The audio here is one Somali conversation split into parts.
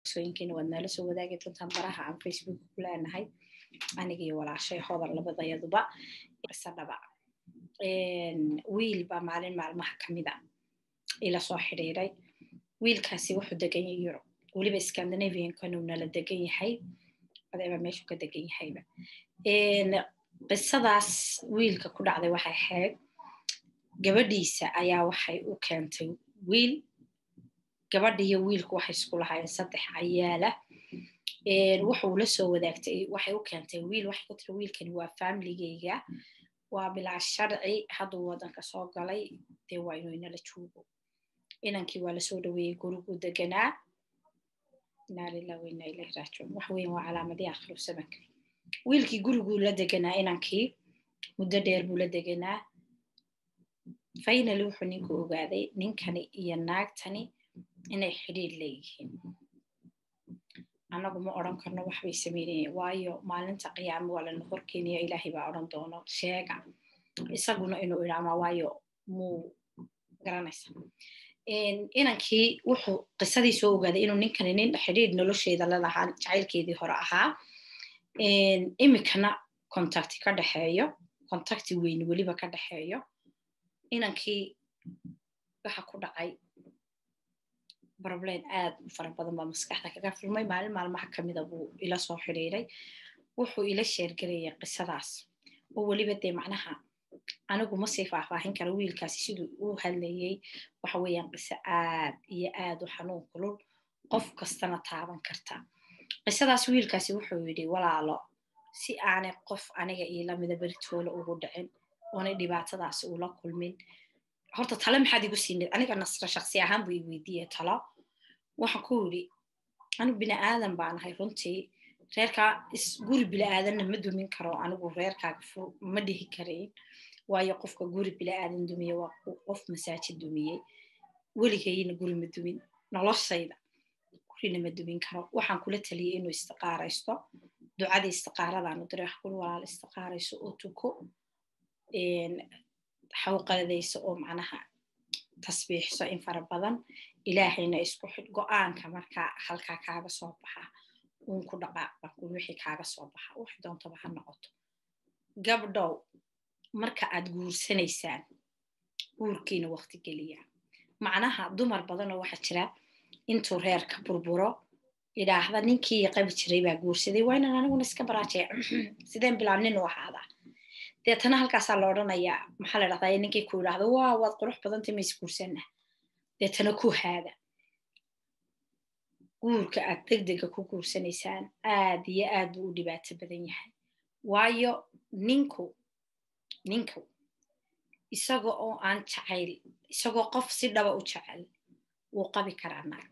sooyinkiina waad nala soo wadaagi doontaan baraha aan facebook ku leenahay anigii walaashay hodan labadayaduba qisa dhaba wiil baa maalin maalmaha kamida ila soo xidhiiray wiilkaasi wuxuu degan yahay yurub weliba scandinaviankanuu nala degan yahay adeeba meeshuu ka degan yahayba qisadaas wiilka ku dhacday waxay ahayd gabadhiisa ayaa waxay u keentay wiil gabadhiiyo wiilku waxay isku lahaayeen saddex cayaala wuxuu la soo wadaagtay waxay u keentay wiil waxay ku tiri wiilkani waa familigeyga waa bilaa sharci hadduu waddanka soo galay dee waa inuu inala joogo inankii waa lasoo dhaweeyey gurigu deganaa inaa lilah wa inaa ilahi raajicuun wax weyn waa calaamadii akhiru samanka wiilkii guriguu la deganaa inankii muddo dheer buu la deganaa finally wuxuu ninku ogaaday ninkani iyo naagtani inay xidhiir leeyihiin annagu ma odran karno waxbay sameynayeen waayo maalinta qiyaamo waa lana horkeenaya ilaahay baa odran doono sheega isaguna inuu idhaamaa waayo muu garanaysa inankii wuxuu qisadii soo ogaaday inuu ninkani nin xidhiir nolosheeda lalahaa jacaylkeedii hore ahaa imikana contacti ka dhexeeyo contacti weyn weliba ka dhexeeyo inankii waxa ku dhacay problem aad u fara badan baa maskaxda kaga filmay maalin maalmaha kamida buu ila soo xidhiiray wuxuu ila sheergarayay qisadaas oo weliba dee macnaha anigu ma sii faahfaahin kara wiilkaasi siduu u hadlayey waxa weeyaan qiso aad iyo aad u xanuun kulul qof kastana taaban karta qisadaas wiilkaasi wuxuu yidhi walaalo si aanay qof aniga iilamida beritoola ugu dhicin oonay dhibaatadaasi ula kulmin horta tale maxaad igu siined aniga nasra shaksi ahaan buu i weydiiye talo waxaan ku yidhi anigu bini aadan baanahay runtii reerkaa guri bili-aadanna ma dumin karo anigu reerkaaga ma dhihi karayn waayo qofka guri bili-aadan dumiye waa qof masaajid dumiyey weligayna guri ma dumin noloshayda gurina ma dumin karo waxaan kula taliyey inuu istiqaaraysto ducadii istiqaaradaanu diray wax kuli walaal istiqaarayso oo tuko xawqadayso oo macnaha tasbiixso in fara badan ilaahayna isku xid go-aanka markaa halkaa kaaga soo baxa uun ku dhaqaaq bakul wixii kaaga soo baxa wax doontaba ha noqoto gabdhow marka aad guursanaysaan guurkiina waqti geliya macnaha dumar badanoo waxaa jira intuu reerka burburo idhaahda ninkii qabi jiray baa guursaday waa inaan aniguna iska baraajaya sideen bilaa nin u ahaadaa deetana halkaasaa la odrhanayaa maxaa la dhahdaa ninkii ku idhaahdo waa waad qurux badantay mays guursanna deetana ku haada guurka aad degdega ku guursanaysaan aad iyo aad buu u dhibaato badan yahay waayo ninku ninku isaga oo aan jacayl isagoo qof si dhaba u jecel wuu qabi karaa naag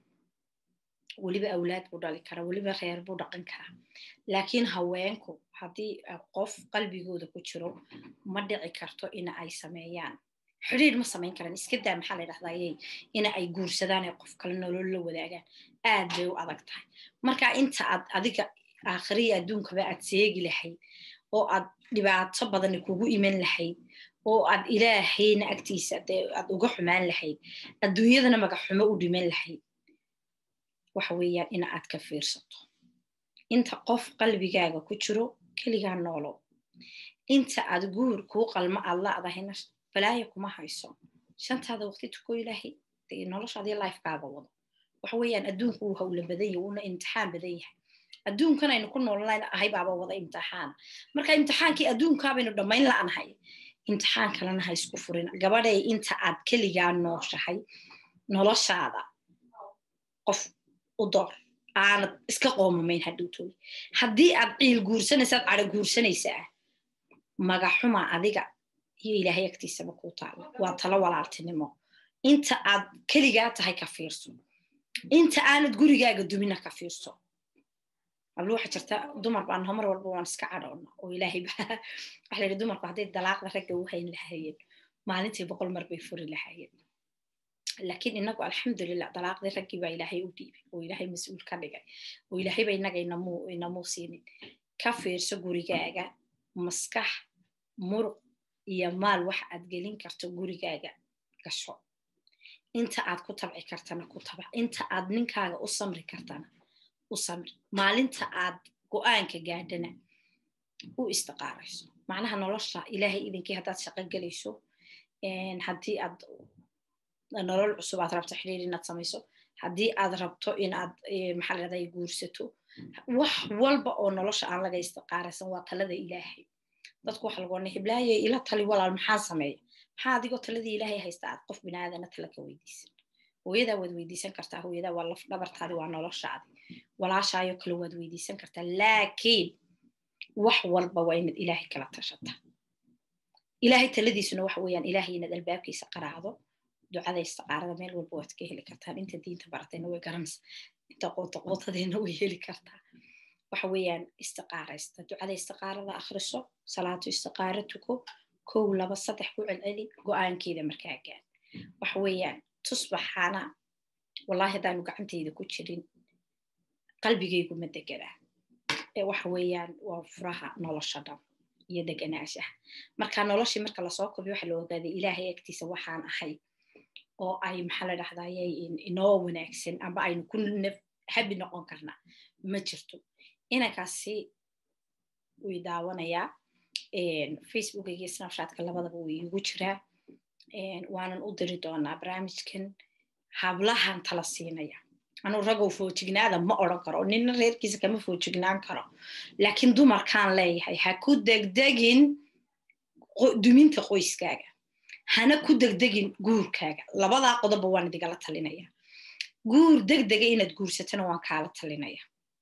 weliba awlaad buu dhali karaa weliba reer buu dhaqan karaa laakiin haweenku haddii qof qalbigooda ku jiro ma dhici karto ina ay sameeyaan xidhiir ma samayn karaan iska daa maxaa la dhahdaayey ina ay guursadaan ee qof kale nolol la wadaagaan aad bay u adag tahay marka inta aad adiga aakhiriya adduunkaba aad seegi lahayd oo aad dhibaato badani kugu iman lahayd oo aad ilaahayna agtiisa dee aad uga xumaan lahayd adduunyadana magaxumo u dhiman lahayd waxa weeyaan ina aad ka fiirsato inta qof qalbigaaga ku jiro keligaa noolow inta aad guur kuu qalmo aad la'dahayna balaaya kuma hayso shantaada waqti tuko ilaahay dee noloshaadii lifekaaga wado waxa weeyaan adduunku wuu hawla badan yahay wuuna imtixaan badan yahay adduunkan aynu ku noolnayn ahay baaba wada imtixaana marka imtixaankii adduunkaabaynu dhammayn la'nahay imtixaan kalena ha isku furin gabadhay inta aad keligaa nooshahay noloshaada qof u door aanad iska qoomamayn hadhowtooy haddii aad ciil guursanaysaad cadho guursanaysaa magaxuma adiga iyo ilaahay agtiisaba kuu taala waa talo walaaltinimo inta aad keligaa tahay ka fiirso inta aanad gurigaaga dumina ka fiirso ablu waxa jirta dumar baan homar walba waan iska cadhoona oo ilaahay waxa la yidhi dumarku hadday dalaaqda ragga u hayn lahaayeen maalintii boqol mar bay furi lahaayeen laakiin inagu alxamdulilah dalaaqdii raggii baa ilaahay u dhiibay oo ilaahay mas-uul ka dhigay oo ilaahayba inaga inamuu siinin ka fiirso gurigaaga maskax muruq iyo maal wax aad gelin karto gurigaaga gasho inta aad ku tabci kartana ku tabac inta aad ninkaaga u samri kartana u samir maalinta aad go-aanka gaadhana u istiqaarayso macnaha nolosha ilaahay idinkii haddaad shaqo gelayso haddii aad nolol cusub aad rabto xidhiir inaad samayso haddii aad rabto inaad maxaa ladhahday guursato wax walba oo nolosha aan laga istiqaaraysan waa talada ilaahay dadku waxa lagu odhanay hiblaaye ila tali walaal maxaa sameeya maxaa adigoo taladii ilaahay haysta aad qof binaadana tala ka weydiisan hooyadaa waad weydiisan kartaa hooyadaa waa laf dhabartaadi waa noloshaadi walaashaayo kale waad weydiisan kartaa laakiin wax walba waa inaad ilaahay kala tashataa ilaahay taladiisuna waxa weeyaan ilaahay inaad albaabkiisa qaraacdo ducada istiqaarada meel walba waad ka heli kartaan inta diinta baratayna way garanaysa inta qoota qootadeena way heli kartaa waxa weeyaan istiqaaraysta ducada istiqaarada akhriso salaatu istiqaara tuko kow laba saddex ku celceli go-aankeeda markaa gaan waxa weeyaan tusbaxaana wallahi haddaanu gacantayda ku jirin qalbigaygu ma deganaa waxa weeyaan waa furaha nolosha dhan iyo deganaashaha marka noloshii marka lasoo kobiyo waxa la ogaaday ilaahay agtiisa waxaan ahay oo ay maxaa la dhahdaayay inoo wanaagsan amba aynu ku habi noqon karnaa ma jirto inankaasi way daawanayaa facebooka iyo snapshatka labadaba way igu jiraa waanan u diri doonaa barnaamijkan hablahan tala siinaya anuu ragow foojignaada ma odran karo nina reerkiisa kama foojignaan karo laakiin dumarkaan leeyahay ha ku degdegin duminta qoyskaaga hana ku degdegin guurkaaga labadaa qodoba waan idigala talinaya guur degdega inaad guursatana waan kaala talinaya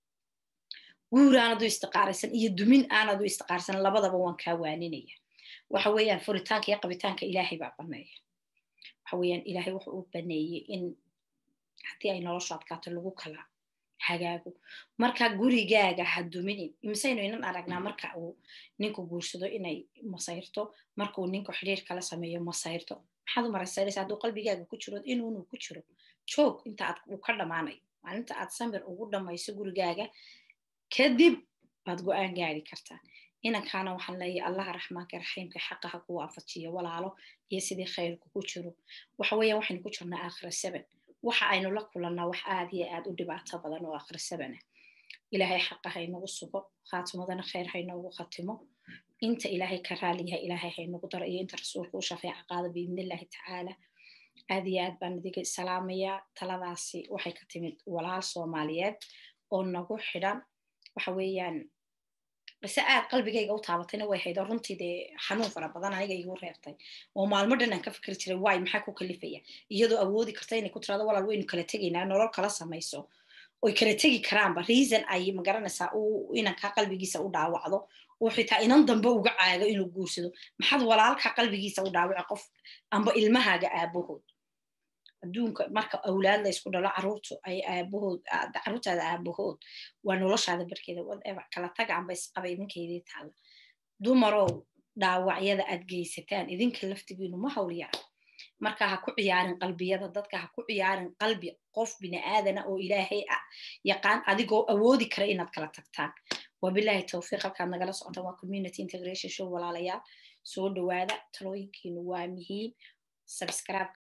guur aanadu istiqaaraysan iyo dumin aanadu istiqaarsan labadaba waan kaa waaninaya waxa weeyaan furitaanka iyo qabitaanka ilaahay baa baneeya waxa weeyaan ilaahay wuxuu u baneeyey in haddii ay noloshu adkaato lagu kala hagaago marka gurigaaga ha duminin imisaynu inan aragnaa marka uu ninku guursado inay masayrto markauu ninku xidhiir kala sameeyo masayrto maxaad u maraysaylaysa hadduu qalbigaaga ku jiro inuunu ku jiro joog inta aad uu ka dhammaanayo maalinta aad samir ugu dhammayso gurigaaga kadib baad go-aan gaari kartaa inankaana waxaan leeyahay allaha raxmaanka raxiimka xaqa ha kuu afajiyo walaalo iyo sidii khayrku ku jiro waxa weeyaan waxaynu ku jirnaa aakhira seven waxa aynu la kulannaa wax aad iyo aad u dhibaato badan oo aakhira sebena ilaahay xaqa haynagu sugo khaatimadana khayr haynoogu khatimo inta ilaahay ka raaliyahay ilaahay haynagu daro iyo inta rasuulka u shafeeca qaada biidnillahi tacaala aad iyo aad baan idiga salaamayaa taladaasi waxay ka timid walaal soomaaliyeed oo nagu xidhan waxa weeyaan base aad qalbigayga u taabatayna way hayd oo runtii dee xanuun fara badan aniga igu reebtay oo maalmo dhan aan ka fikri jiray waay maxaa ku kalifaya iyadoo awoodi karta inay ku tirado walaal waynu kala tegaynaa nolol kala samayso oy kala tegi karaanba reason ay magaranaysaa uu inankaa qalbigiisa u dhaawacdo oo xitaa inan dambe uga caago inuu guursado maxaad walaalka qalbigiisa u dhaawaca qof amba ilmahaaga aabahood adduunka marka awlaad la ysku dhalo caruurtu ay aabahood caruurtaada aabahood waa noloshaada barkeeda whatever kala taga amba isqaba idinkaydii taala dumarow dhaawacyada aad geysataan idinka laftigiinu ma hawl yara marka ha ku ciyaarin qalbiyada dadka ha ku ciyaarin qalbi qof bini aadana oo ilaahay ah yaqaan adigoo awoodi kara inaad kala tagtaan wabilahi towfiiq halkaad nagala socotaan waa community integration show walaalayaal soo dhawaada talooyinkiinu waa muhiim subscribe